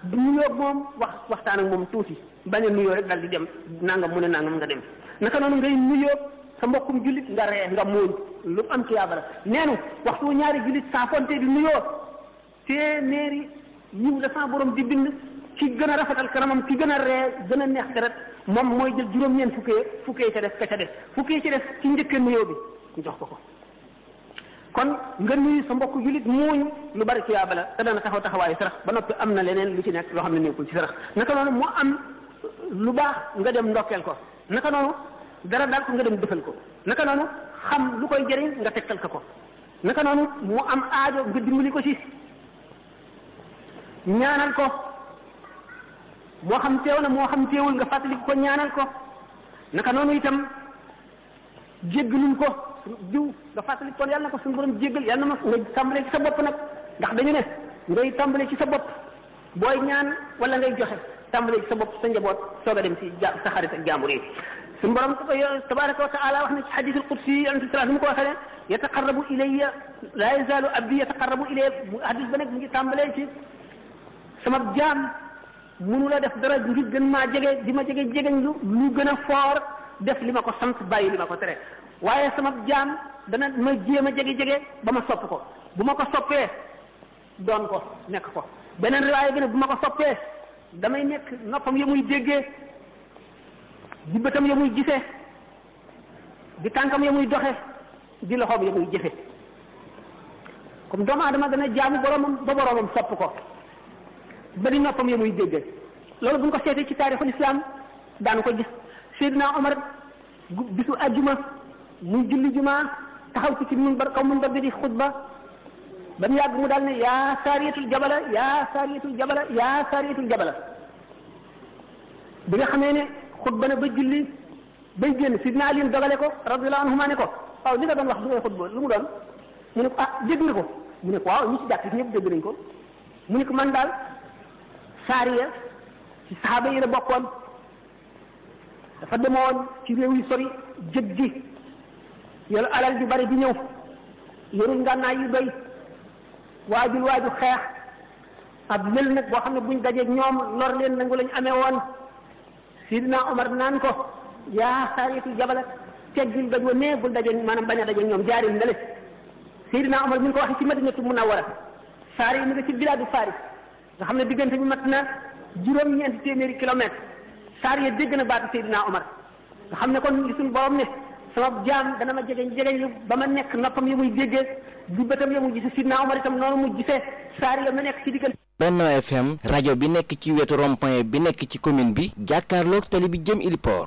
du nuyoo moom wax waxtaan ak moom tuuti bañ a nuyoo rek dal di dem nangam mu ne nangam nga dem naka noonu ngay nuyoo sa mbokkum jullit nga ree nga muuñ lu am ci yàlla neenu waxtu ñaari jullit saa fonte di nuyoo téeméeri yiw la sa borom di bind ki gën a rafetal kanamam ki gën a ree gën a neex deret moom mooy jël juróom-ñeent fukkee fukkee ca def ka ca def fukkee ca def ci njëkkee nuyoo bi ñu jox ko ko kon nga nuyu sa mbokk jullit muuñ lu bari ci yaaba la te dana taxaw taxawaayu sarax ba noppi am na leneen lu ci nekk loo xam ne nekkul ci sarax naka noonu mu am lu baax nga dem ndokkeel ko naka noonu dara daal ko nga dem defal ko naka noonu xam lu koy jëriñ nga tegtal ko ko naka noonu mu am aajo nga dimbali ko ci ñaanal ko moo xam teew na moo xam teewul nga fàttali ko ñaanal ko naka noonu itam jéggalul ko diw nga fàttali kon yàlla na ko suñu borom jéggal yàlla na ma nga tàmbalee ci sa bopp nag ndax dañu ne ngay tàmbalee ci sa bopp booy ñaan wala ngay joxe tàmbalee ci sa bopp sa njaboot soog a dem ci ja sa xarit ak jaambur yi suñu borom tabaraka wa taala wax na ci xadis al qudsi yonente sallallahu alayhi mu ko waxee ne yataqarrabu ilayya la yazalu abdi yataqarrabu ilayya hadis ba nag mu ngi tàmbalee ci sama jaam munu la def dara ngir gën maa jege di ma jege jegeñ lu lu gën a foor def li ma ko sant bàyyi li ma ko tere waaye sama jaam dana ma jéem a jege-jege ba ma sopp ko bu ma ko soppee doon ko nekk ko beneen riwaaya bi ne bu ma ko soppee damay nekk noppam ya muy déggee di bëtam ya muy gisee di tànkam ya muy doxe di loxoom ya muy jëfe comme doomu aadama dana jaamu boromam ba boromam sopp ko ba di noppam ya muy déggee loolu bu ñu ko seetee ci taarixul islam daanu ko gis Seydina Omar bisu ajjuma muy julli juma taxaw ci ci minbar kaw minbar bi di xutba ba mu yàgg mu daal ne yaa saariyatul jabala yaa saariyatul jabala yaa saariyatul jabala bi nga xamee ne xutba na ba julli bay génn sidna Ali dogale ko radiyallahu anhuma ne ko waaw li nga doon wax bi ngay xutba lu mu doon mu ne ko ah dégg nga ko mu ne ko waaw ñi ci jàkk ñëpp dégg nañ ko mu ne ko man daal saariya ci saxaaba yi la bokkoon dafa demoon ci réew yi sori jëg ji yor alal ju bari di ñëw yorul ngànnaay yu doy waajul waaju xeex ab lël nag boo xam ne buñ dajeeg ñoom lor leen nangu lañ amee woon sidina Omar naan ko yaa saariyatul jabala teggil daj wa nee bul dajeeg maanaam bañ a dajeeg ñoom jaaril ndale sidina Omar mi ngi ko waxee ci madinatu munawwara saari yi mi nga ci bilaadu Faris nga xam ne diggante bi mat na juróom-ñeenti téeméeri kilomètre saar ya dégg na baatu Seydina Omar nga xam ne kon li suñu borom ne sama jaam dana ma jegeñ jegeñ lu ba ma nekk noppam ya muy déggee di bëtam ya muy gisee Seydina Omar itam noonu mu gisee saar ya ma nekk ci diggante Benno FM rajo bi nekk ci wetu rond-point bi nekk ci commune bi jàkkaarloog tali bi jëm Iliport